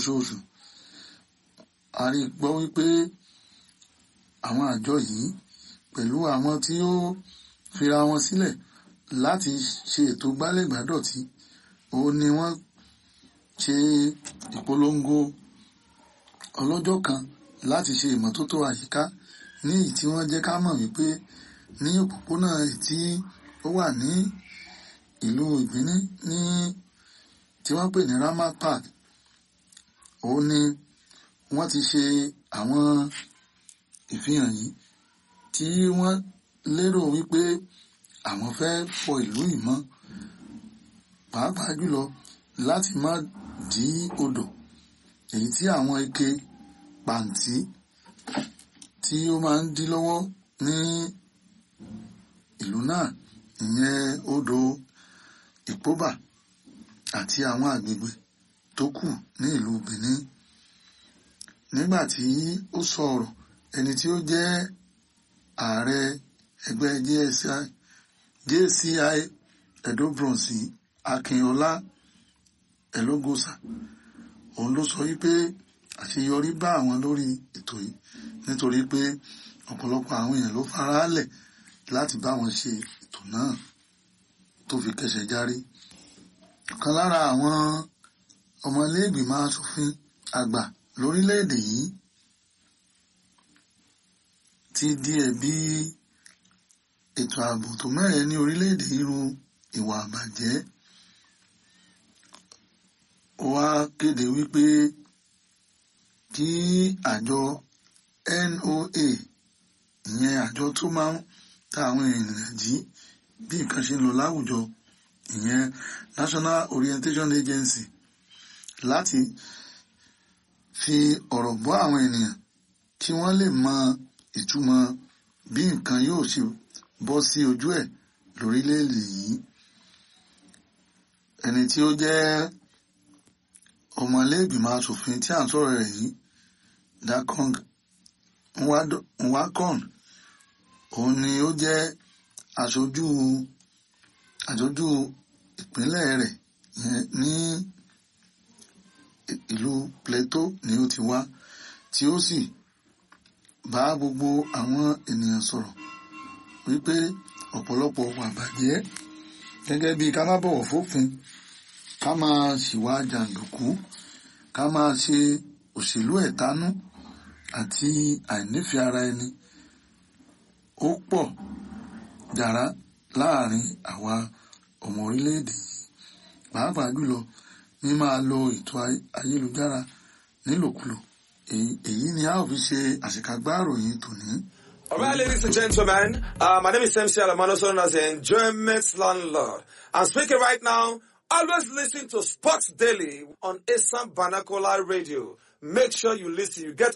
oṣooṣù a rí gbọ́ wípé àwọn àjọ yìí pẹ̀lú àwọn tí ó fira wọn sílẹ̀ láti ṣe ètò gbálẹ̀gbádọ̀tí òun ni wọ́n ṣe ìpolongo ọlọ́jọ́ kan láti ṣe ìmọ́tótó àyíká ní èyí tí wọ́n jẹ́ ká mọ̀ wípé ní òpópónà tí ó wà ní ìlú ìbíní ní tí wọ́n pè ní Ramat Park òun ni wọ́n ti ṣe àwọn ìfihàn yìí tí wọ́n lérò wípé àwọn fẹ́ fọ ìlú ìmọ́ pàápàá jùlọ láti má dí odò èyí tí àwọn ike pàǹtí tí ó máa ń dí lọ́wọ́ ní ìlú náà ìyẹn odò ìpóbà àti àwọn àgbègbè tó kù ní ìlú Benin nígbà tí ó sọ̀rọ̀ ẹni tí ó jẹ́ ààrẹ ẹgbẹ́ JCI JCI Edo Bronze Akínọlá Ẹlógósà òun ló sọ wípé àṣeyọrí bá àwọn lórí ètò yìí nítorí pé ọ̀pọ̀lọpọ̀ àwọn èèyàn ló faraálẹ̀ láti bá wọn ṣe ètò náà tó fi kẹsẹ̀ járí. ọ̀kan lára àwọn ọmọléègbìmọ̀ asòfin àgbà lórílẹ̀‐èdè yìí ti di ẹ̀bi ètò ààbò tó mẹ́rẹ̀ẹ́ ní orílẹ̀‐èdè irú ìwà àbàjẹ́ ó wá kéde wípé kí àjọ NOA ìyẹn àjọ tó máa ń ta àwọn ènìyàn jí bí nǹkan ṣe ń lọ láwùjọ ìyẹn National Orientation Agency láti fi ọ̀rọ̀ bọ́ àwọn ènìyàn kí wọ́n lè mọ ìtumọ̀ bí nǹkan yóò ṣe bọ́ sí ojú ẹ̀ lórílẹ̀‐èdè yìí ẹni tí ó jẹ́ ọmọlẹ́gbìmọ̀ asòfin tí à ń sọ̀rọ̀ rẹ̀ yìí Dakong Nwakon òun ni ó jẹ́ aṣojú aṣojú ìpínlẹ̀ rẹ̀ ní ìlú Plateau ni ó ti wá tí ó sì bá gbogbo àwọn ènìyàn sọ̀rọ̀ wípé ọ̀pọ̀lọpọ̀ wà bàjẹ́ gẹ́gẹ́ bí ká má bọ̀wọ̀ fófin ká máa ṣìwà jàǹdùkú ká máa ṣe òṣèlú ẹ̀tanú àti àìnífẹ̀ẹ́ ara ẹni ó pọ̀ jàrá láàrin àwa ọmọ orílẹ̀-èdè yìí pàápàá jùlọ ní máa lo ètò ayélujára nílòkulò èyí ni a ó fi ṣe àṣekágbá ìròyìn tòní. All right, ladies and gentlemen, uh, my name is MC Alamano, known as the Enjoyment Landlord. I'm speaking right now. Always listen to Sports Daily on Assam Vernacular Radio. Make sure you listen. You get